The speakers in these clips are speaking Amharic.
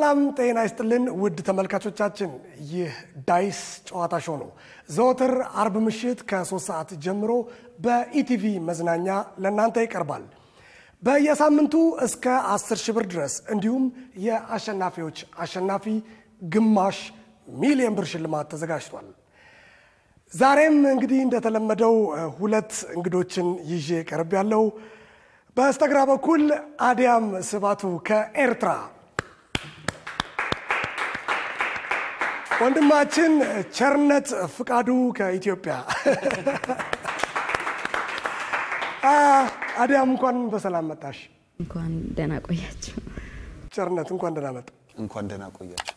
ሰላም ጤና ይስጥልን ውድ ተመልካቾቻችን፣ ይህ ዳይስ ጨዋታ ሾው ነው። ዘወትር አርብ ምሽት ከሶስት ሰዓት ጀምሮ በኢቲቪ መዝናኛ ለእናንተ ይቀርባል። በየሳምንቱ እስከ 10 ሺህ ብር ድረስ እንዲሁም የአሸናፊዎች አሸናፊ ግማሽ ሚሊዮን ብር ሽልማት ተዘጋጅቷል። ዛሬም እንግዲህ እንደተለመደው ሁለት እንግዶችን ይዤ ቀርብ ያለው በስተግራ በኩል አዲያም ስባቱ ከኤርትራ ወንድማችን ቸርነት ፍቃዱ ከኢትዮጵያ። አዲያም እንኳን በሰላም መጣሽ። እንኳን ደህና ቆያችሁ። ቸርነት እንኳን ደህና መጣ። እንኳን ደህና ቆያችሁ።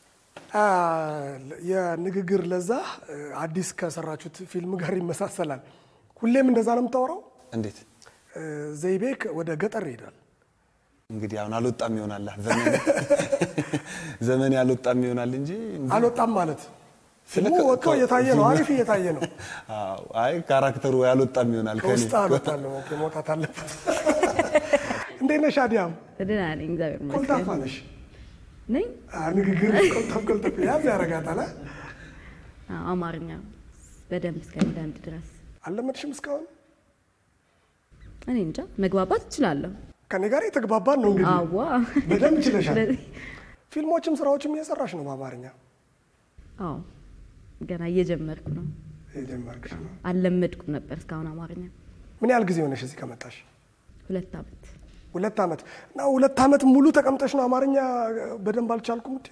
የንግግር ለዛ አዲስ ከሰራችሁት ፊልም ጋር ይመሳሰላል። ሁሌም እንደዛ ነው የምታወራው። እንዴት ዘይቤክ ወደ ገጠር ይሄዳል። እንግዲህ አሁን አልወጣም ይሆናል ዘመን ዘመን ያልወጣም ይሆናል እንጂ አልወጣም ማለት ፊልሙ ስለ- ወጥቶ እየታየ ነው። አሪፍ እየታየ ነው። አዎ፣ አይ ካራክተሩ ያልወጣም ይሆናል ከኔ ከውስጥ አልወጣለሁ። ኦኬ፣ መውጣት አለበት። እንዴት ነሽ አዲያም? ደህና ነኝ፣ እግዚአብሔር ኮልታፋ ይመስገን ነሽ። ነኝ። አ፣ ንግግር ቆልጠፍ ቆልጠፍ ያዝ ያረጋታል። አ? አዎ፣ አማርኛ በደንብ እስከ አንዳንድ ድረስ አልለመድሽም እስካሁን? እኔ እንጃ መግባባት እችላለሁ። ከኔ ጋር የተግባባን ነው እንግዲህ። አዋ በደንብ ችለሻል። ስለዚህ- ፊልሞችም ስራዎችም እየሰራሽ ነው በአማርኛ አዎ ገና እየጀመርኩ ነው። የጀመርክሽ ነው። አልለመድኩም ነበር እስካሁን አማርኛ። ምን ያህል ጊዜ ሆነሽ እዚህ ከመጣሽ? ሁለት ዓመት ሁለት ዓመት እና ሁለት ዓመት ሙሉ ተቀምጠሽ ነው አማርኛ በደንብ አልቻልኩም እትይው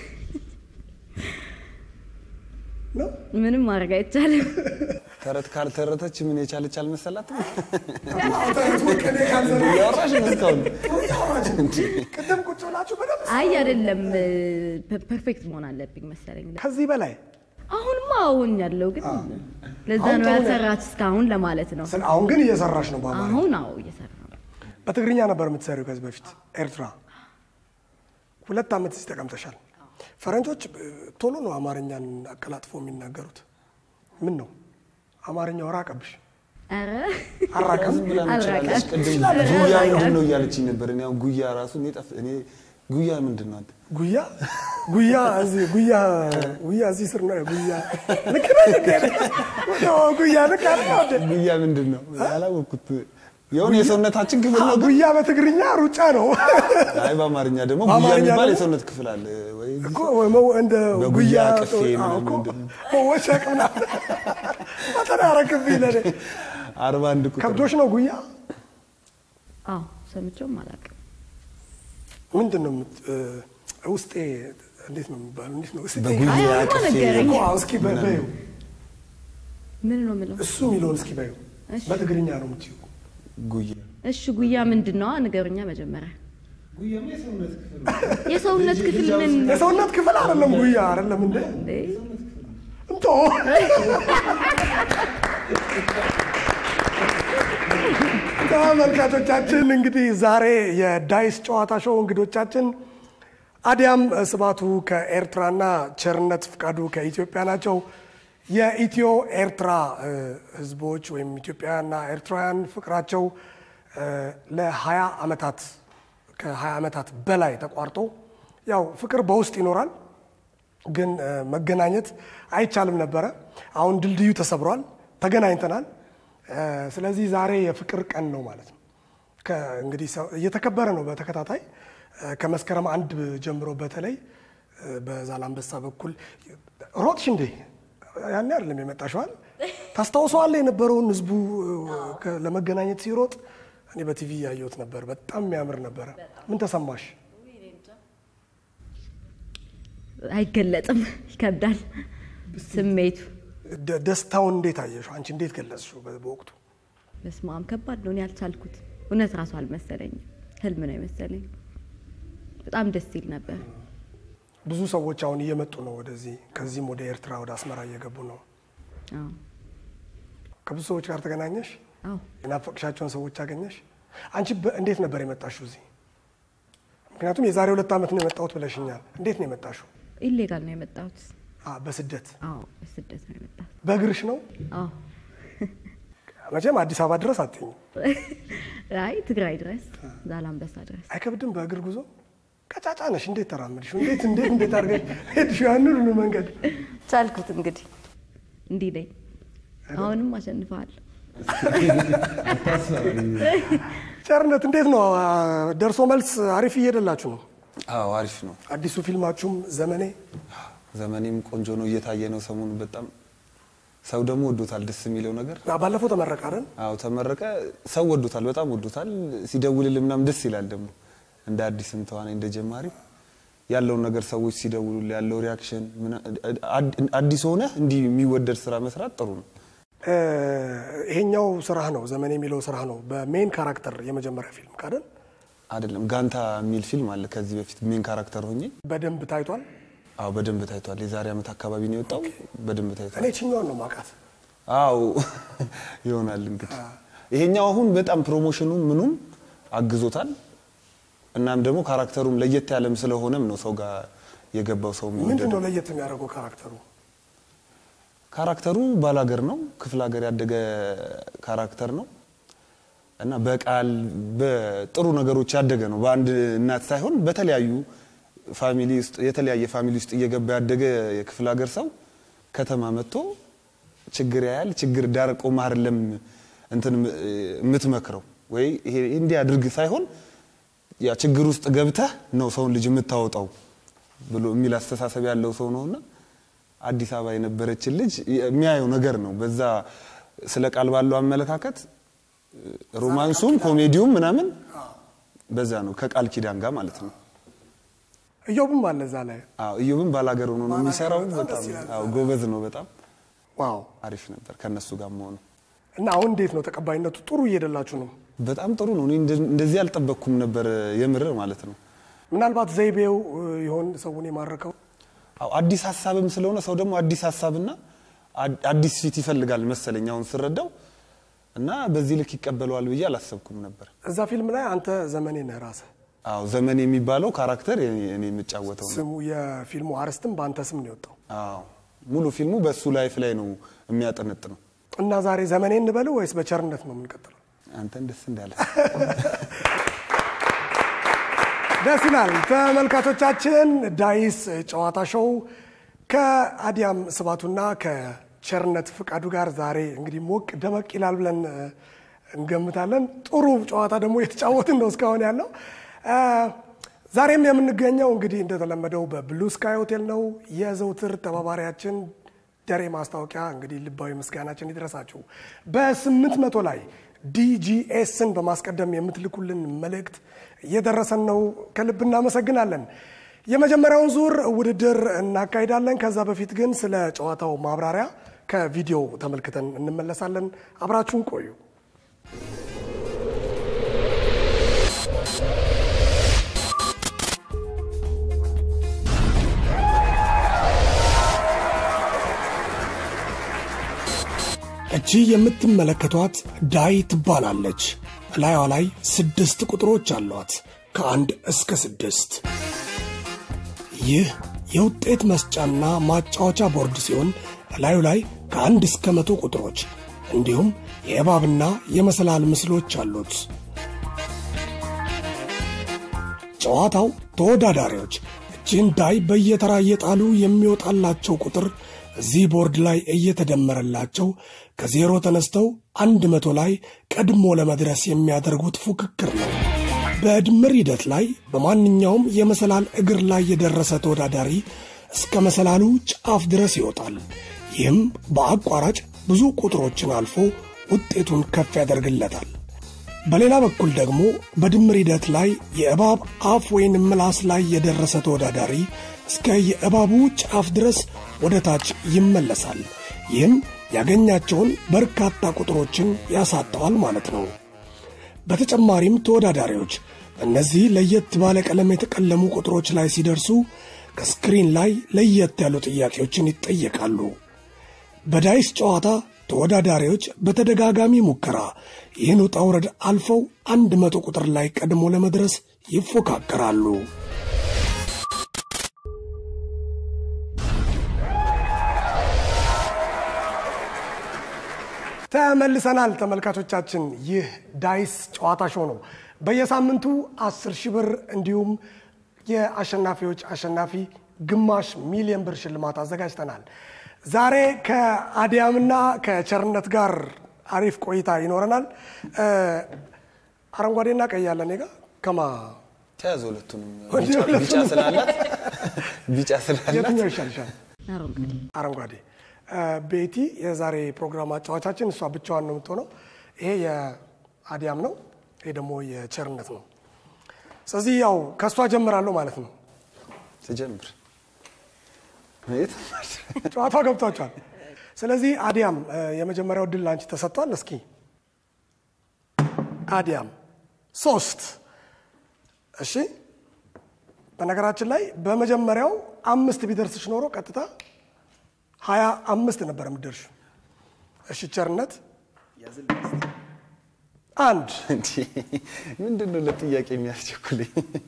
ነው? ምንም ማድረግ አይቻልም። ተረት ካልተረተች ምን የቻለች አልመሰላትም ቅኔ ካልዘረ እያወራሽ ነው እስካሁን ቅድም ቁጭ ብላችሁ በደንብ አይ አይደለም፣ ፐርፌክት መሆን አለብኝ መሰለኝ። ከዚህ በላይ አሁንማ አሁን ያለው ግን ለዛ አሁን ነው ጥሩ ነው። ያልሰራች እስካሁን ለማለት ነው። ስለ- አሁን ግን እየሰራሽ ነው በአማርኛ። አሁን አዎ እየሰራ ነው። በትግርኛ ነበር የምትሰሪው ከዚህ በፊት ኤርትራ። ሁለት ዓመት እዚህ ተቀምጠሻል። ፈረንጆች እ, ቶሎ ነው አማርኛን አቀላጥፎ የሚናገሩት። ምን ነው አማርኛው ራቀብሽ? ኧረ አራቀም? ዝም ብላ ነው አልራቀም። ትችላለች። ቅድም ጉያ ምንድን ነው እያለችኝ ነበር። እኔ አሁን ጉያ ራሱ እኔ ጠፍ እኔ ጉያ ምንድን ነው አንተ ጉያ ጉያ እዚህ ጉያ ጉያ እዚህ ስር ነው ጉያ ልክ ነህ ልክ ነህ። ወዲያው ጉያ ልክ አለ ወደ ጉያ ምንድን ነው ያላወቅኩት። የሆነ የሰውነታችን ክፍል ነው ግን ጉያ በትግርኛ ሩጫ ነው አይ በአማርኛ ደግሞ ጉያ በአማርኛ የሚባል ደግሞ- የሰውነት ክፍል አለ ወይ እኮ መው- እንደ በጉያ ጉያ ቅፌ አዎ እኮ ምናምን መወሸቅ ምናምን አተዳረክብኝ ለኔ አርባ አንድ ቁጥር ከብዶች ነው ጉያ አዎ ሰምቼውም አላውቅም። ምንድን ነው የምት- እ፣ ውስጤ እንዴት ነው የሚባለው? እንዴት ነው ውስጤ? በጉያ አይ አሁንማ ቅፌ ነገረኝ። እኮ አዎ፣ እስኪ በ- በይው ምን ነው የምለው? እሱ የሚለውን እስኪ በይው። እሺ። በትግርኛ ነው የምትይው። ጉያ እሺ ጉያ ምንድን ነው? ንገሩኛ መጀመሪያ። የሰውነት ክፍል ምን የሰውነት ክፍል አይደለም ጉያ አይደለም እንደ እንዴ? እንቶ ተመልካቾቻችን እንግዲህ ዛሬ የዳይስ ጨዋታ ሾው እንግዶቻችን አዲያም ስባቱ ከኤርትራና ቸርነት ፍቃዱ ከኢትዮጵያ ናቸው። የኢትዮ ኤርትራ እ፣ ህዝቦች ወይም ኢትዮጵያውያንና ኤርትራውያን ፍቅራቸው እ፣ ለ20 ዓመታት ከ20 ዓመታት በላይ ተቋርጦ ያው ፍቅር በውስጥ ይኖራል ግን እ፣ መገናኘት አይቻልም ነበረ። አሁን ድልድዩ ተሰብሯል፣ ተገናኝተናል። እ፣ ስለዚህ ዛሬ የፍቅር ቀን ነው ማለት ነው። ከ- እንግዲህ ሰው- እየተከበረ ነው በተከታታይ እ፣ ከመስከረም አንድ ጀምሮ በተለይ እ፣ በዛላንበሳ በኩል ሮጥሽ እንዴ? ያኔ አይደለም የመጣሽዋል። ታስታውሰዋለህ የነበረውን ህዝቡ እ፣ ከ- ለመገናኘት ሲሮጥ እኔ በቲቪ ያየሁት ነበር። በጣም የሚያምር ነበረ። ምን ተሰማሽ? አይገለጥም፣ ይከብዳል ስሜቱ። ደ- ደስታውን እንዴት አየሽው? አንቺ እንዴት ገለጽሽው በ- በወቅቱ? በስመ አብ ከባድ ነው። እኔ አልቻልኩት። እውነት ራሱ አልመሰለኝም፣ ህልም ነው የመሰለኝ። በጣም ደስ ይል ነበር። ብዙ ሰዎች አሁን እየመጡ ነው ወደዚህ፣ ከዚህም ወደ ኤርትራ ወደ አስመራ እየገቡ ነው። አዎ ከብዙ ሰዎች ጋር ተገናኘሽ? አዎ የናፈቅሻቸውን ሰዎች አገኘሽ? አንቺ በ- እንዴት ነበር የመጣሽው እዚህ? ምክንያቱም የዛሬ ሁለት ዓመት ነው የመጣሁት ብለሽኛል። እንዴት ነው የመጣሽው? ኢሌጋል ነው የመጣሁት። አ፣ በስደት አዎ በስደት ነው የመጣሁት። በእግርሽ ነው? አዎ መቼም አዲስ አበባ ድረስ አትኝም። አይ ትግራይ ድረስ ዛላንበሳ ድረስ አይከብድም በእግር ጉዞ ቀጫጫ ነሽ። እንዴት ተራመድሽ? እንዴት እንዴት እንዴት አድርገሽ ሄድሽ ያንን ሁሉ መንገድ? ቻልኩት እንግዲህ እንዲህ ነኝ። አሁንም አሸንፈዋለሁ። ቸርነት እንዴት ነው? ደርሶ መልስ አሪፍ እየሄደላችሁ ነው? አዎ አሪፍ ነው። አዲሱ ፊልማችሁም ዘመኔ ዘመኔም ቆንጆ ነው፣ እየታየ ነው ሰሞኑ በጣም ሰው ደግሞ ወዶታል። ደስ የሚለው ነገር አ፣ ባለፈው ተመረቀ አይደል? አዎ ተመረቀ፣ ሰው ወዶታል፣ በጣም ወዶታል። ሲደውልል ምናምን ደስ ይላል። ደግሞ እንደ አዲስም ተዋናይ እንደ ጀማሪ ያለውን ነገር ሰዎች ሲደውሉል ያለው ሪያክሽን ምና- አድ- አዲስ ሆነ እንዲህ የሚወደድ ስራ መስራት ጥሩ ነው። እ፣ ይሄኛው ስራህ ነው ዘመኔ የሚለው ስራህ ነው በሜን ካራክተር የመጀመሪያ ፊልም ካደል አይደለም ጋንታ የሚል ፊልም አለ ከዚህ በፊት ሜን ካራክተር ሆኜ በደንብ ታይቷል። አዎ በደንብ ታይቷል። የዛሬ ዓመት አካባቢ ነው የወጣው። በደንብ ታይቷል። እኔ ችኛዋን ነው ማውቃት። አው ይሆናል እንግዲህ ይሄኛው አሁን በጣም ፕሮሞሽኑ ምኑም አግዞታል። እናም ደግሞ ካራክተሩም ለየት ያለም ስለሆነም ነው ሰው ጋር የገባው ሰው ምንድን የሚወደደው። ነው ለየት የሚያደርገው ካራክተሩ? ካራክተሩ ባላገር ነው፣ ክፍለ ሀገር ያደገ ካራክተር ነው እና በቃል በጥሩ ነገሮች ያደገ ነው። በአንድ እናት ሳይሆን በተለያዩ ፋሚሊ ውስጥ የተለያየ ፋሚሊ ውስጥ እየገባ ያደገ የክፍለ ሀገር ሰው ከተማ መጥቶ ችግር ያያል። ችግር ዳር ቆመህ አይደለም እንትን የምትመክረው ወይ ይሄ እንዲህ አድርግ ሳይሆን ያ ችግር ውስጥ ገብተህ ነው ሰውን ልጅ የምታወጣው ብሎ የሚል አስተሳሰብ ያለው ሰው ነውና አዲስ አበባ የነበረችን ልጅ የሚያየው ነገር ነው። በዛ ስለ ቃል ባለው አመለካከት ሮማንሱም ኮሜዲውም ምናምን በዛ ነው ከቃል ኪዳን ጋር ማለት ነው። እዮብም አለ እዛ ላይ። አዎ እዮብም ባላገር ሆኖ ነው የሚሰራው። በጣም በጣም ደስ ይላል። አዎ ጎበዝ ነው። በጣም ዋው! አሪፍ ነበር ከነሱ ጋር መሆኑ። እና አሁን እንዴት ነው ተቀባይነቱ? ጥሩ እየሄደላችሁ ነው? በጣም ጥሩ ነው። እኔ እንደ- እንደዚህ አልጠበቅኩም ነበር የምር ማለት ነው። ምናልባት ዘይቤው እ, ይሆን ሰውን የማረከው? አዎ አዲስ ሀሳብም ስለሆነ ሰው ደግሞ አዲስ ሀሳብና አድ- አዲስ ፊት ይፈልጋል መሰለኝ አሁን ስረዳው እና በዚህ ልክ ይቀበለዋል ብዬ አላሰብኩም ነበር። እዛ ፊልም ላይ አንተ ዘመኔ ነህ ራስህ። አዎ ዘመን የሚባለው ካራክተር እኔ እኔ የምጫወተው ነው። ስሙ የፊልሙ አርዕስትም በአንተ ስም ነው የወጣው። አዎ ሙሉ ፊልሙ በሱ ላይፍ ላይ ነው የሚያጠነጥነው። እና ዛሬ ዘመኔ እንበል ወይስ በቸርነት ነው የምንቀጥለው? አንተን ደስ እንዳለ ደስ ይላል። ተመልካቾቻችን ዳይስ ጨዋታ ሾው ከአዲያም ስባቱና ከቸርነት ፍቃዱ ጋር ዛሬ እንግዲህ ሞቅ ደመቅ ይላል ብለን እ, እንገምታለን። ጥሩ ጨዋታ ደግሞ የተጫወትን ነው እስካሁን ያለው። እ, ዛሬም የምንገኘው እንግዲህ እንደተለመደው በብሉ ስካይ ሆቴል ነው። የዘውትር ተባባሪያችን ደሬ ማስታወቂያ እንግዲህ ልባዊ ምስጋናችን ይድረሳችሁ። በስምንት መቶ ላይ ዲጂኤስን በማስቀደም የምትልኩልን መልእክት እየደረሰን ነው። ከልብ እናመሰግናለን። የመጀመሪያውን ዙር ውድድር እናካሂዳለን። ከዛ በፊት ግን ስለ ጨዋታው ማብራሪያ ከቪዲዮ ተመልክተን እንመለሳለን። አብራችሁን ቆዩ። እቺ የምትመለከቷት ዳይ ትባላለች። እላዩዋ ላይ ስድስት ቁጥሮች አሏት ከአንድ እስከ ስድስት። ይህ የውጤት መስጫና ማጫወቻ ቦርድ ሲሆን እላዩ ላይ ከአንድ እስከ መቶ ቁጥሮች እንዲሁም የእባብና የመሰላል ምስሎች አሉት። ጨዋታው ተወዳዳሪዎች እችን ዳይ በየተራ እየጣሉ የሚወጣላቸው ቁጥር እዚህ ቦርድ ላይ እየተደመረላቸው ከዜሮ ተነስተው አንድ መቶ ላይ ቀድሞ ለመድረስ የሚያደርጉት ፉክክር ነው። በድምር ሂደት ላይ በማንኛውም የመሰላል እግር ላይ የደረሰ ተወዳዳሪ እስከ መሰላሉ ጫፍ ድረስ ይወጣል። ይህም በአቋራጭ ብዙ ቁጥሮችን አልፎ ውጤቱን ከፍ ያደርግለታል። በሌላ በኩል ደግሞ በድምር ሂደት ላይ የእባብ አፍ ወይም ምላስ ላይ የደረሰ ተወዳዳሪ እስከ የእባቡ ጫፍ ድረስ ወደ ታች ይመለሳል። ይህም ያገኛቸውን በርካታ ቁጥሮችን ያሳጠዋል ማለት ነው። በተጨማሪም ተወዳዳሪዎች እነዚህ ለየት ባለ ቀለም የተቀለሙ ቁጥሮች ላይ ሲደርሱ ከስክሪን ላይ ለየት ያሉ ጥያቄዎችን ይጠየቃሉ። በዳይስ ጨዋታ ተወዳዳሪዎች በተደጋጋሚ ሙከራ ይህን ውጣ ውረድ አልፈው አንድ መቶ ቁጥር ላይ ቀድሞ ለመድረስ ይፎካከራሉ። ተመልሰናል ተመልካቾቻችን። ይህ ዳይስ ጨዋታ ሾው ነው። በየሳምንቱ አስር ሺህ ብር እንዲሁም የአሸናፊዎች አሸናፊ ግማሽ ሚሊዮን ብር ሽልማት አዘጋጅተናል። ዛሬ ከአዲያምና ከቸርነት ጋር አሪፍ ቆይታ ይኖረናል። እ፣ አረንጓዴና ቀይ ያለ እኔ ጋ ከማ ተያዘ ሁለቱንም ወደ ቢጫ- ሁለቱንም። ቢጫ ስላላት ቢጫ ስላላት የትኛው ይሻል ይሻል? አረንጓዴ አረንጓዴ እ፣ ቤቲ የዛሬ ፕሮግራም አጫዋቻችን፣ እሷ ብቻዋን ነው የምትሆነው። ይሄ የአዲያም ነው፣ ይሄ ደግሞ የቸርነት ነው። ስለዚህ ያው ከእሷ ጀምራለሁ ማለት ነው። ትጀምር የት? ጨዋታው ገብቷቸዋል። ስለዚህ አዲያም እ፣ የመጀመሪያው ድል አንቺ ተሰጥቷል። እስኪ አዲያም ሶስት። እሺ፣ በነገራችን ላይ በመጀመሪያው አምስት ቢደርስሽ ኖሮ ቀጥታ ሀያ አምስት ነበር የምትደርሽ። እሺ፣ ቸርነት አንድ እንዴ ምንድን ነው ለጥያቄ የሚያስቸኩልኝ?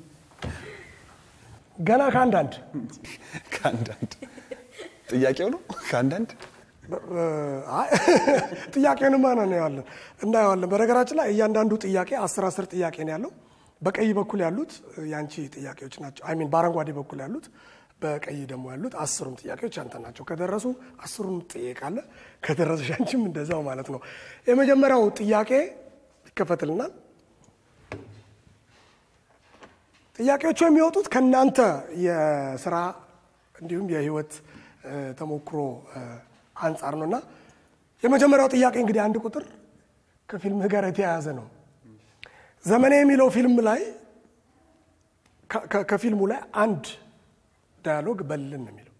ገና ከአንዳንድ ከአንዳንድ ጥያቄው ነው ከአንዳንድ አይ፣ ጥያቄንማ ነው እናየዋለን እናየዋለን። በነገራችን ላይ እያንዳንዱ ጥያቄ አስር አስር ጥያቄ ነው ያለው። በቀይ በኩል ያሉት የአንቺ ጥያቄዎች ናቸው። አይ ሚን በአረንጓዴ በኩል ያሉት፣ በቀይ ደግሞ ያሉት አስሩም ጥያቄዎች አንተ ናቸው። ከደረሱ አስሩም ትጠየቃለህ፣ ከደረሰሽ አንቺም እንደዛው ማለት ነው። የመጀመሪያው ጥያቄ ይከፈትልናል። ጥያቄዎቹ የሚወጡት ከእናንተ የስራ እንዲሁም የህይወት እ፣ ተሞክሮ እ፣ አንጻር ነው እና የመጀመሪያው ጥያቄ እንግዲህ አንድ ቁጥር ከፊልምህ ጋር የተያያዘ ነው። ዘመኔ የሚለው ፊልም ላይ ከ- ከ- ከፊልሙ ላይ አንድ ዳያሎግ በልን ነው የሚለው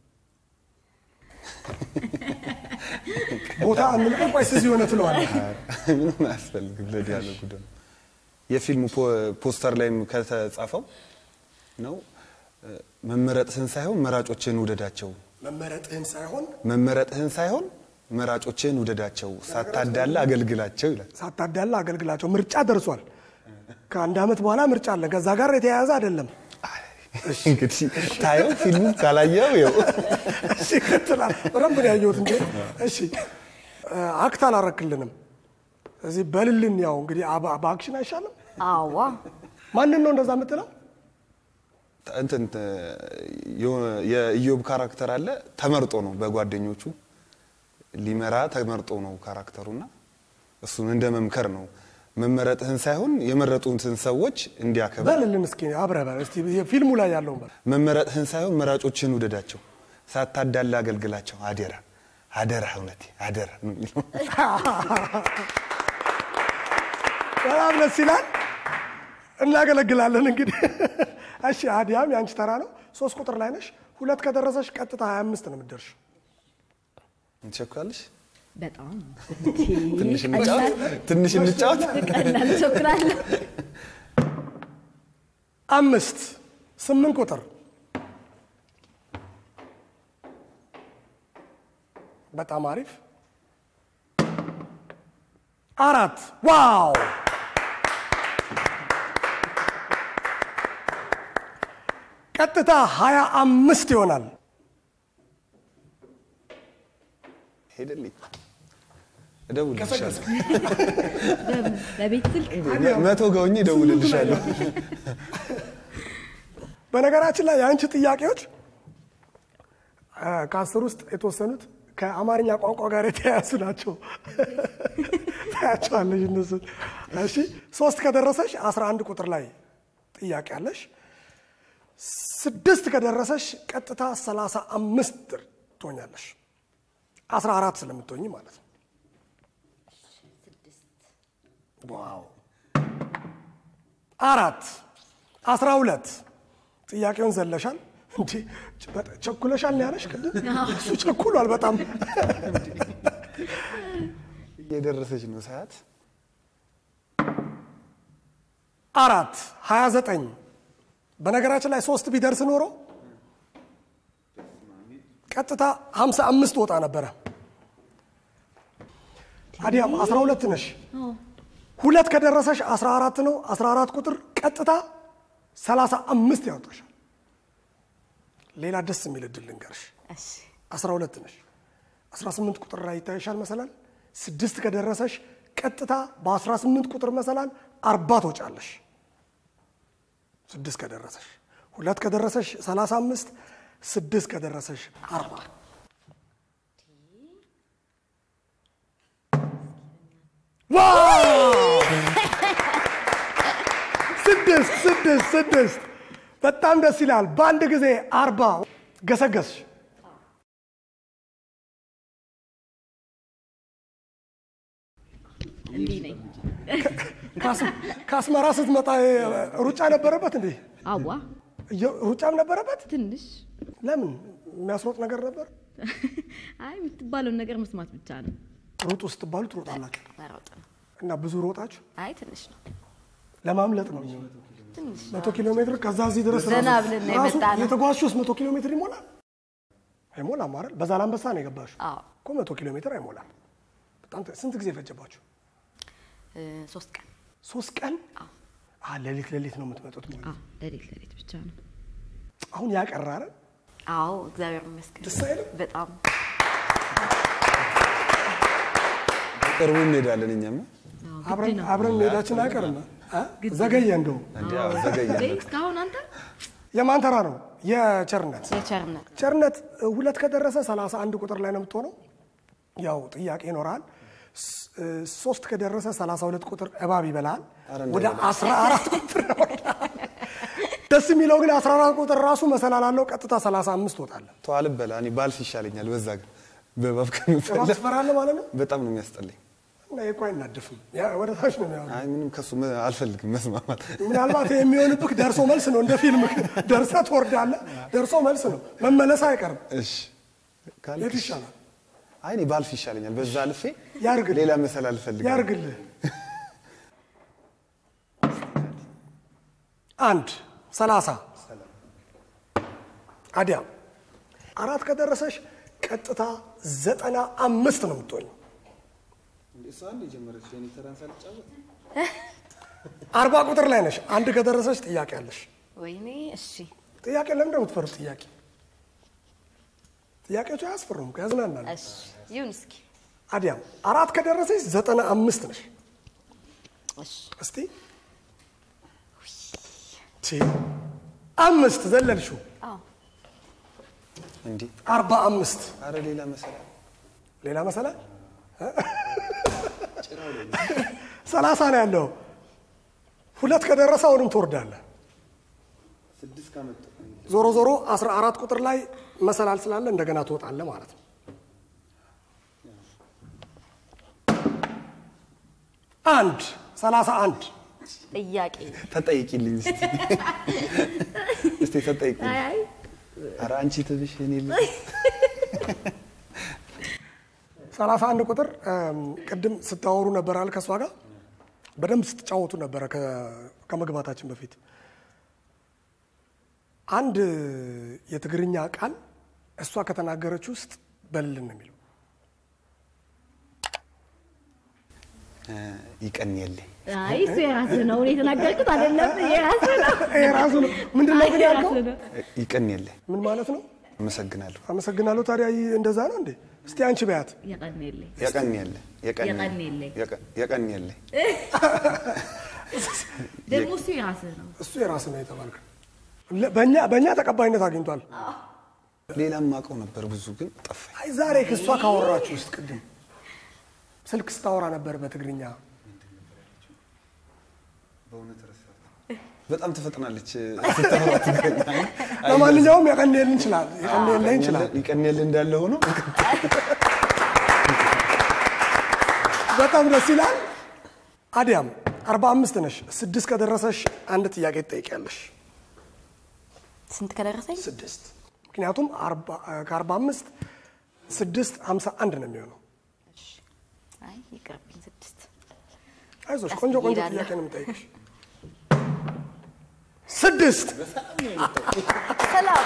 ቦታ አንልቀም። ቆይ እዚህ ሆነ ትለዋለህ። ምንም አያስፈልግም ለዲያሎጉ ደግሞ የፊልሙ ፖ- ፖስተር ላይም ከተጻፈው ነው እ፣ መመረጥህን ሳይሆን መራጮችህን ውደዳቸው መመረጥህን ሳይሆን መመረጥህን ሳይሆን መራጮችህን ውደዳቸው ሳታዳላ አገልግላቸው ይላል ሳታዳላ አገልግላቸው። ምርጫ ደርሷል። ከአንድ ዓመት በኋላ ምርጫ አለን። ከዛ ጋር የተያያዘ አይደለም። እንግዲህ ታየው ፊልሙ ካላየው ይኸው እሺ ይቀጥላል። በደንብ ነው ያየሁት እንጂ እሺ እ፣ አክት አላረክልንም። እዚህ በልልን። ያው እንግዲህ አባ- በአክሽን አይሻልም? አዋ ማንን ነው እንደዛ የምትለው? እንትን እ፣ የሆነ- የኢዮብ ካራክተር አለ ተመርጦ ነው በጓደኞቹ ሊመራ ተመርጦ ነው ካራክተሩና እሱን እንደ መምከር ነው መመረጥህን ሳይሆን የመረጡትን ሰዎች እንዲያከብር በልልን እስኪ አብረህ በል እስቲ ፊልሙ ላይ ያለውን በል። መመረጥህን ሳይሆን መራጮችን ውደዳቸው ሳታዳላ አገልግላቸው አደራ አደራ እውነቴ አደራ ነው የሚለው በጣም ደስ ይላል። እናገለግላለን እንግዲህ። እሺ አዲያም የአንቺ ተራ ነው። ሶስት ቁጥር ላይ ነሽ። ሁለት ከደረሰሽ ቀጥታ 25 ነው የምትደርሽ። ትቸኩላለሽ በጣም ትንሽ እንጫወት ትንሽ እንጫወት ቀላል ቸኩላለሁ። አምስት ስምንት ቁጥር በጣም አሪፍ አራት ዋው ቀጥታ ሀያ አምስት ይሆናል ሄደልኝ እደውልልሻለሁ ለቤት ስልክ መቶ ገውኝ እደውልልሻለሁ በነገራችን ላይ የአንቺ ጥያቄዎች አ፣ ከአስር ውስጥ የተወሰኑት ከአማርኛ ቋንቋ ጋር የተያያዙ ናቸው። ታያቸዋለሽ እነሱን። እሺ ሶስት ከደረሰሽ 11 ቁጥር ላይ ጥያቄ አለሽ። ስድስት ከደረሰሽ ቀጥታ 35 ትሆኛለሽ። 14 ስለምትሆኝ ማለት ነው። ዋው አራት አስራ ሁለት ጥያቄውን ዘለሻል እንዴ በጣም ቸኩለሻል ነው ያለሽ ቅድም እሱ ቸኩሏል በጣም እየደረሰች ነው ሰዓት አራት ሀያ ዘጠኝ በነገራችን ላይ ሶስት ቢደርስ ኖሮ ቀጥታ ሀምሳ አምስት ወጣ ነበረ አዲያም አስራ ሁለት ነሽ ሁለት ከደረሰሽ አስራ አራት ነው አስራ አራት ቁጥር ቀጥታ ሰላሳ አምስት ያወጣሻል ሌላ ደስ የሚል እድል ልንገርሽ እሺ አስራ ሁለት ነሽ አስራ ስምንት ቁጥር ላይ ይታይሻል መሰላል ስድስት ከደረሰሽ ቀጥታ በአስራ ስምንት ቁጥር መሰላል አርባ ትወጫለሽ ስድስት ከደረሰሽ ሁለት ከደረሰሽ 35 ስድስት ከደረሰሽ 40 ዋው! ስድስት ስድስት ስድስት በጣም ደስ ይላል። በአንድ ጊዜ አርባ ገሰገስሽ። እንዲህ ነኝ። ከአስ- ከአስመራ ስትመጣ ሩጫ ነበረበት እንዴ? አዋ እየ- ሩጫም ነበረበት። ትንሽ ለምን የሚያስሮጥ ነገር ነበር? አይ የምትባለውን ነገር መስማት ብቻ ነው። ሩጡ ስትባሉ ትሮጣላችሁ መሮጥ ነው። እና ብዙ ሮጣችሁ አይ ትንሽ ነው። ለማምለጥ ነው የሚሆነው። ትንሽ መቶ ኪሎ ሜትር ከዛ እዚህ ድረስ ዘና ራሱ- ብለን ነው ራሱ የመጣ ነው። የተጓዝሽውስ መቶ ኪሎ ሜትር ይሞላል? አይሞላም አይደል? በዛ ላንበሳ ነው የገባሽው አዎ እኮ መቶ ኪሎ ሜትር አይሞላም። በጣም ተ- ስንት ጊዜ ፈጀባችሁ? እ፣ ሶስት ቀን ሶስት ቀን። አ ሌሊት ሌሊት ነው የምትመጡት ማለት ነው። አዎ ሌሊት ሌሊት ብቻ ነው። አሁን ያቀረ አይደል? አዎ እግዚአብሔር ይመስገን ደስ አይልም? በጣም ቅርቡ እንሄዳለን እኛም አዎ፣ ግድ አብረን ነው። አብረን መሄዳችን አይቀርም። አ? ዘገየ እንደው እንዲ ዘገየ እንዴ፣ እስካሁን አንተ የማን ተራ ነው? የቸርነት የቸርነት ቸርነት እ, ሁለት ከደረሰ 31 ቁጥር ላይ ነው የምትሆነው። ያው ጥያቄ ይኖራል። ስ- እ, ሶስት ከደረሰ 32 ቁጥር እባብ ይበላል። ኧረ ወደ 14 ቁጥር ነው። ደስ የሚለው ግን 14 ቁጥር ራሱ መሰላል አለው። ቀጥታ 35 ትወጣለህ። ተዋል በላ እኔ ባልፍ ይሻለኛል። በዛ ግን በባብ እባብ ከምፈለግ ትፈራለህ ማለት ነው። በጣም ነው የሚያስጠላኝ። እና ይሄ እኮ አይናደፍም። ያ ወደ ታች ነው የሚያወራው። አይ ምንም ከሱ መ- አልፈልግም መስማማት። ምናልባት የሚሆንብህ ደርሶ መልስ ነው። እንደ ፊልም ደርሰህ ትወርዳለህ። ደርሶ መልስ ነው። መመለስ አይቀርም። እሺ ካልክ የት እሺ። ይሻላል? አይ እኔ ባልፍ ይሻለኛል። በዛ አልፌ ያርግልህ። ሌላ መሰል አልፈልግም። ያርግልህ። አንድ ሰላሳ አዲያም አራት ከደረሰሽ ቀጥታ ዘጠና አምስት ነው የምትሆኝ። አርባ ቁጥር ላይ ነሽ። አንድ ከደረሰሽ ጥያቄ አለሽ። ወይኔ እሺ ጥያቄ ለምን ነው የምትፈሩት? ጥያቄ ጥያቄዎች አያስፈሩም፣ እኮ ያዝናናል። እሺ ይሁን እስኪ አዲያም አራት ከደረሰሽ ዘጠና አምስት ነሽ። እሺ እስቲ ቲ አምስት ዘለልሽው አዎ እንዲህ አርባ አምስት አረ ሌላ መሰል ሌላ መሰለ ሰላሳ ነው ያለው። ሁለት ከደረሰ አሁንም ትወርዳለህ። ስድስት ካመጡ ዞሮ ዞሮ አስራ አራት ቁጥር ላይ መሰላል ስላለ እንደገና ትወጣለህ ማለት ነው። አንድ ሰላሳ አንድ ጥያቄ ተጠይቂልኝ እስቲ እስቲ ተጠይቂልኝ። አይ አይ አረ አንቺ ትብሽ እኔ ል- ሰላሳ አንድ ቁጥር እም፣ ቅድም ስታወሩ ነበር አለ ከእሷ ጋር በደንብ ስትጫወቱ ነበረ ከ- ከመግባታችን በፊት አንድ የትግርኛ ቃል እሷ ከተናገረች ውስጥ በልልን ነው የሚለው እ፣ ይቀን የለ አይ እሱ የራስህ ነው። እኔ የተናገርኩት አይደለም። የራስህ ነው። ይሄ ራሱ ነው ምንድን ነው ግን ያልከው የራስህ ነው። ይቀን የለ ምን ማለት ነው አመሰግናለሁ። አመሰግናለሁ ታዲያ ይህ እንደዛ ነው እንዴ እስቲ አንቺ በያት የቀን የለኝ የቀን የለ የቀን የቀን የለ። የቀን- የቀን የለ ደግሞ እሱ የራስህ ነው። እሱ የራስ ነው የተባልክ በእኛ በእኛ ተቀባይነት አግኝቷል ሌላም አውቀው ነበር ብዙ ግን ጠፋኝ። አይ ዛሬ ከእሷ ካወራችሁ ውስጥ ቅድም ስልክ ስታወራ ነበር በትግርኛ በጣም ትፈጥናለች ስታወራ ትገኛ ለማንኛውም የቀንል እንችላል የቀንል ላይ እንችላል ይቀን የለ እንዳለ ሆኖ በጣም ደስ ይላል አዲያም አርባ አምስት ነሽ ስድስት ከደረሰሽ አንድ ጥያቄ ትጠይቂያለሽ ስንት ከደረሰኝ ስድስት ምክንያቱም አርባ- ከአርባ አምስት ስድስት ሀምሳ አንድ ነው የሚሆነው አይ ይቅርብኝ። ስድስት አይዞሽ ቀስ ቆንጆ ቆንጆ እሄዳለሁ። ጥያቄ ነው የምጠይቅሽ ስድስት ሰላም።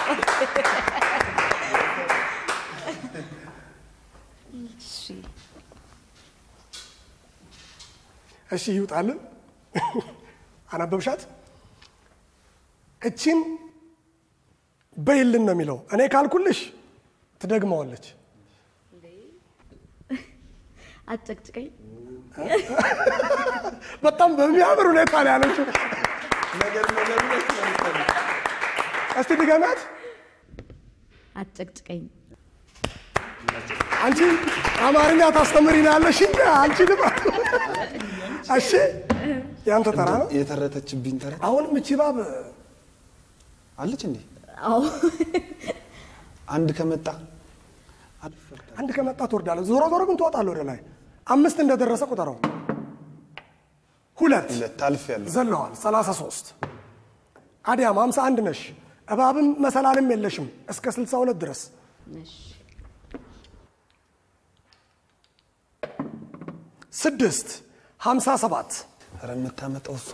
እሺ እሺ ይውጣልን አነበብሻት እቺን በይልን ነው የሚለው እኔ ካልኩልሽ ትደግመዋለች አጨቅጭቀኝ። በጣም በሚያምር ሁኔታ ነው ያለችው እስቲ ድገሚያት። አጨቅጭቀኝ። አንቺ አማርኛ ታስተምሪናለሽ እንጂ አንቺ ልባ እሺ፣ ያንተ ተራ ነው። የተረተችብኝ ተረት አሁንም እቺ እባብ አለች እንዴ? አዎ አንድ ከመጣ አልፈርድ አንድ ከመጣ ትወርዳለህ። ዞሮ ዞሮ ግን ትወጣለህ ወደ ላይ። አምስት እንደደረሰ ቁጠረው። ሁለት ሁለት አልፌያለሁ። ዘለዋል። 33 አዲያም 51 ነሽ። እባብም መሰላልም የለሽም እስከ 62 ድረስ እሺ ስድስት 57 ኧረ የምታመጣው እሷ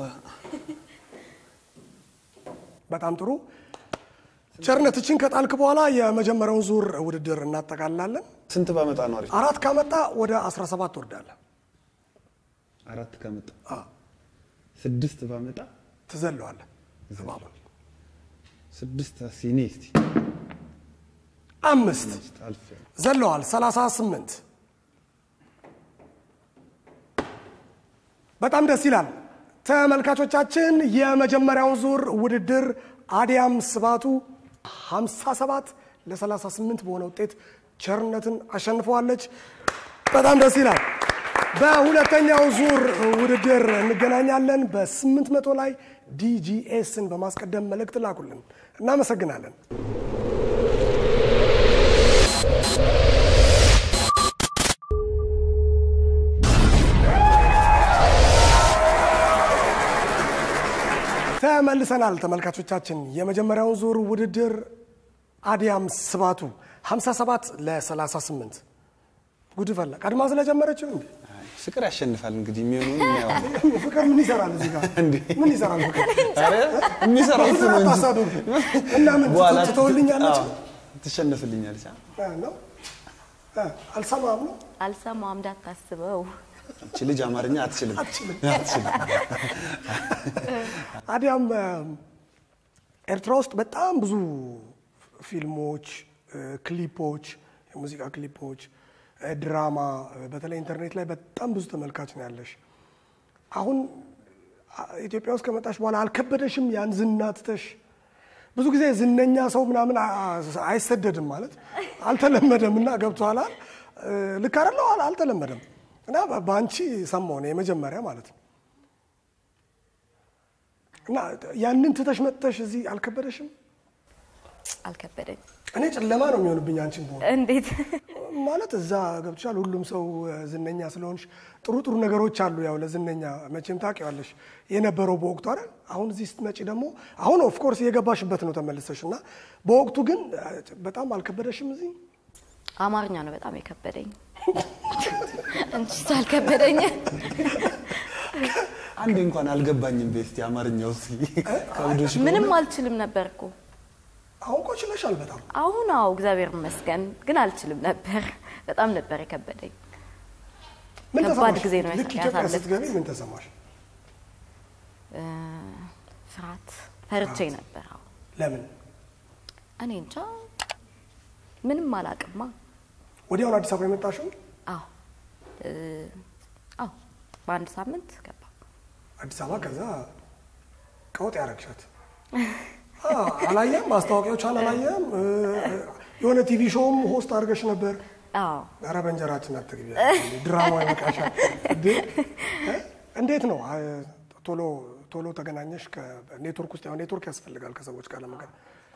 በጣም ጥሩ ቸርነት፣ እችን ከጣልክ በኋላ የመጀመሪያውን ዙር ውድድር እናጠቃልላለን። ስንት ባመጣ ነው አሪፍ? አራት ካመጣ ወደ 17 ትወርዳለህ። አራት ከመጣ ስድስት ባመጣ ትዘለዋለህ እባቡን። ስድስት ሲኔ እስቲ አምስት አልፌያለሁ። ዘለዋል 38 በጣም ደስ ይላል። ተመልካቾቻችን የመጀመሪያውን ዙር ውድድር አዲያም ስባቱ 57 ለ38 በሆነ ውጤት ቸርነትን አሸንፈዋለች። በጣም ደስ ይላል። በሁለተኛው ዙር ውድድር እንገናኛለን። በ800 ላይ ዲጂኤስን በማስቀደም መልእክት ላኩልን። እናመሰግናለን። ተመልሰናል ተመልካቾቻችን። የመጀመሪያውን ዙር ውድድር አዲያም ስባቱ 57 ለ38 ጉድ ፈላ ቀድማ ስለጀመረችው እንዴ ፍቅር ያሸንፋል እንግዲህ የሚሆነውን እናየዋለን። ፍቅር ምን ይሰራል እዚህ ጋር እንዴ? ምን ይሰራል ፍቅር ኧረ የሚሰራው እሱ ነው እንጂ አታሳዱ እና ምን በኋላ ትተውልኛለች አዎ፣ ትሸነፍልኛለች። አ? ነው እ፣ አልሰማም ነው አልሰማም እንዳታስበው። እቺ ልጅ አማርኛ አትችልም አትችልም። አትችልም። አዲያም እ፣ ኤርትራ ውስጥ በጣም ብዙ ፊልሞች፣ እ፣ ክሊፖች፣ የሙዚቃ ክሊፖች፣ እ፣ ድራማ እ፣ በተለይ ኢንተርኔት ላይ በጣም ብዙ ተመልካች ነው ያለሽ። አሁን አ፣ ኢትዮጵያ ውስጥ ከመጣሽ በኋላ አልከበደሽም? ያን ዝና ትተሽ ብዙ ጊዜ ዝነኛ ሰው ምናምን አ- አ- አይሰደድም ማለት አልተለመደም እና ገብቶሃል አይደል? እ፣ ልክ አይደለሁ አል- አልተለመደም እና በ- በአንቺ ሰማሁ ነው የመጀመሪያ ማለት ነው። እና ያንን ትተሽ መጥተሽ እዚህ አልከበደሽም? አልከበደኝ። እኔ ጨለማ ነው የሚሆንብኝ አንቺን በሆነ እንዴት ማለት እዛ ገብቶሻል። ሁሉም ሰው እ፣ ዝነኛ ስለሆንሽ ጥሩ ጥሩ ነገሮች አሉ። ያው ለዝነኛ መቼም ታውቂዋለሽ የነበረው በወቅቱ አይደል። አሁን እዚህ ስትመጪ ደግሞ አሁን ኦፍ ኮርስ የገባሽበት ነው ተመልሰሽ እና በወቅቱ ግን እ፣ በጣም አልከበደሽም እዚህ አማርኛ ነው በጣም የከበደኝ እንጂ አልከበደኝ። አንዴ እንኳን አልገባኝም። ቤስቲ አማርኛው እስኪ ከብዶሽ ምንም አልችልም ነበር እኮ አሁን እኮ ችለሻል በጣም አሁን አዎ እግዚአብሔር ይመስገን፣ ግን አልችልም ነበር። በጣም ነበር የከበደኝ። ምን ከባድ ተሰማሽ? ጊዜ ነው ልክ ኢትዮጵያ ያሳለፍኩት። ስትገቢ ምን ተሰማሽ? እ፣ ፍርሃት ፈርቼ ነበር። አዎ ለምን እኔ እንጃ ምንም አላቅማ። ወዲያውን አዲስ አበባ የመጣሽው? አዎ እ፣ አዎ በአንድ ሳምንት ገባ። አዲስ አበባ ከዛ ቀውጥ ያረግሻት አዎ፣ አላየም? ማስታወቂያዎቿን አላየም? እ፣ የሆነ ቲቪ ሾውም ሆስት አድርገሽ ነበር። አዎ ኧረ በእንጀራችን አትግቢ፣ ድራማ ይበቃሻል። እንዴ እ? እንዴት ነው አ፣ ቶሎ ቶሎ ተገናኘሽ? ከኔትወርክ ውስጥ ያው ኔትወርክ ያስፈልጋል ከሰዎች ጋር ለመገናኘት።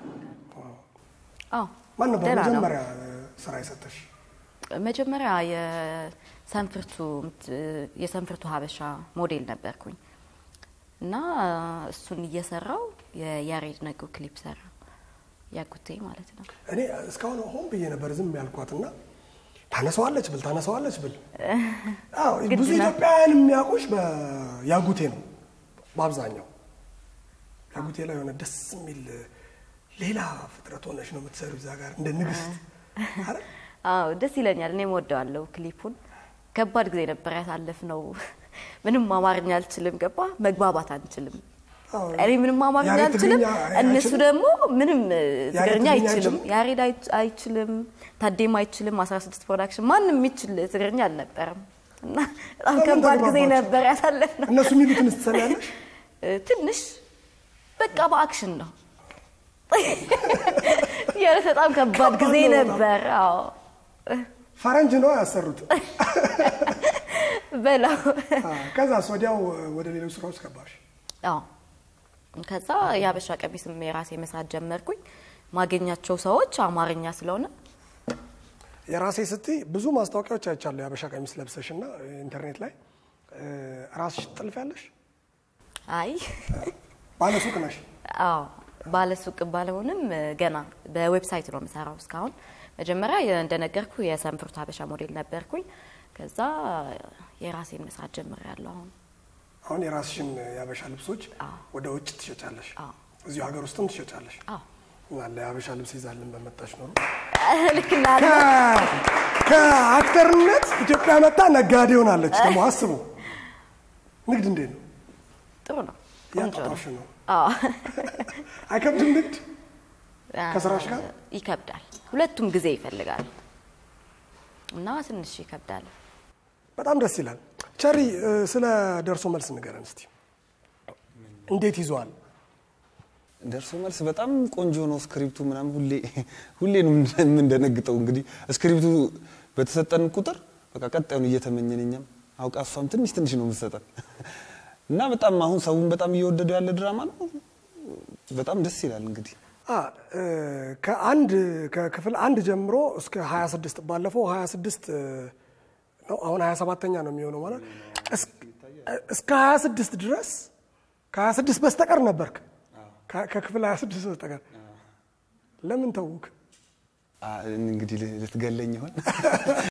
አዎ ማን ነበር ደህና ነው። መጀመሪያ እ፣ ስራ የሰጠሽ? መጀመሪያ የሰንፍርቱ የሰንፍርቱ ሀበሻ ሞዴል ነበርኩኝ እና እሱን እየሰራው የያሬድ ነጉ ክሊፕ ሰራ ያጉቴ ማለት ነው። እኔ እስካሁን ሆን ብዬ ነበር ዝም ያልኳትና ታነሳዋለች ብል ታነሳዋለች ብል አዎ ግድ ብዙ ነው። ኢትዮጵያውያን የሚያውቁሽ በያጉቴ ነው በአብዛኛው ያጉቴ ላይ የሆነ ደስ የሚል ሌላ ፍጥረት ሆነሽ ነው የምትሰሩ እዛ ጋር እንደ ንግስት አይደል? አዎ ደስ ይለኛል። እኔም ወደዋለሁ ክሊፑን። ከባድ ጊዜ ነበር ያሳለፍነው። ምንም አማርኛ አልችልም፣ ገባ መግባባት አንችልም። አዎ። እኔ ምንም አማርኛ ያሬድ አልችልም፣ ትግርኛ እነሱ አይችልም? ደግሞ ምንም እ, ያሬድ ትግርኛ ትግርኛ አይችልም። አይችልም? ያሬድ አይ- አይችልም፣ ታዴም አይችልም። 16 ፕሮዳክሽን ማንም የሚችል ትግርኛ አልነበረም እና በጣም በምን ከባድ ጊዜ ተግባባችሁ? ነበር ያሳለፍነው። እነሱ የሚሉትን ትሰሚያለሽ? እ፣ ትንሽ በቃ በአክሽን ነው የእውነት በጣም ከባድ ጊዜ ከባድ ነው በጣም። ነበር። አዎ ፈረንጅ ነው ያሰሩት። በላው አ፣ ከዛስ ወዲያው ወደ ሌሎች ስራዎች ገባሽ። አዎ ከዛ የሀበሻ ቀሚስም የራሴ መስራት ጀመርኩኝ። ማገኛቸው ሰዎች አማርኛ ስለሆነ የራሴ ስትይ ብዙ ማስታወቂያዎች አይቻለሁ። የሀበሻ ቀሚስ ለብሰሽ እና ኢንተርኔት ላይ እ፣ ራስሽ ጥልፍ ያለሽ አይ ባለሱቅ ነሽ። አዎ ባለሱቅ ባለሆንም ገና በዌብሳይት ነው የምሰራው እስካሁን። መጀመሪያ የ- እንደነገርኩ የሰንፍሩት ሀበሻ ሞዴል ነበርኩኝ። ከዛ የራሴን መስራት ጀምሬያለሁ አሁን አሁን የራስሽን የሀበሻ ልብሶች አዎ። ወደ ውጭ ትሸጫለሽ፣ አዎ። እዚሁ ሀገር ውስጥም ትሸጫለሽ። አዎ አለ የሀበሻ ልብስ ይዛልን በመጣሽ ኖሮ ልክ እንዳለ ከ- ከአክተርነት ኢትዮጵያ መጣ ነጋዴ ሆናለች። ደግሞ አስቡ፣ ንግድ እንዴት ነው? ጥሩ ነው፣ ቆንጆ ነው። ያጣጣሽ ነው። አዎ አይከብድም ንግድ ከስራሽ ጋር? ይከብዳል። ሁለቱም ጊዜ ይፈልጋል እና ትንሽ ይከብዳል። በጣም ደስ ይላል። ቸሪ እ፣ ስለ ደርሶ መልስ ንገረን እስቲ። እንዴት ይዘዋል? ደርሶ መልስ በጣም ቆንጆ ነው። ስክሪፕቱ ምናምን ሁሌ ሁሌ ነው የምንደነግጠው። እንግዲህ ስክሪፕቱ በተሰጠን ቁጥር በቃ ቀጣዩን እየተመኘን እኛም አውቃ እሷም ትንሽ ትንሽ ነው የምትሰጠን እና በጣም አሁን ሰውን በጣም እየወደደው ያለ ድራማ ነው። በጣም ደስ ይላል። እንግዲህ አ፣ እ፣ ከአንድ ከክፍል አንድ ጀምሮ እስከ 26 ባለፈው 26 እ፣ ነው አሁን 27ተኛ ነው የሚሆነው ማለት እስ- እስከ 26 ድረስ ከ26 በስተቀር ነበርክ ከ- ከክፍል 26 በስተቀር ለምን ተውክ? አ፣ እንግዲህ ልትገለኝ ይሆን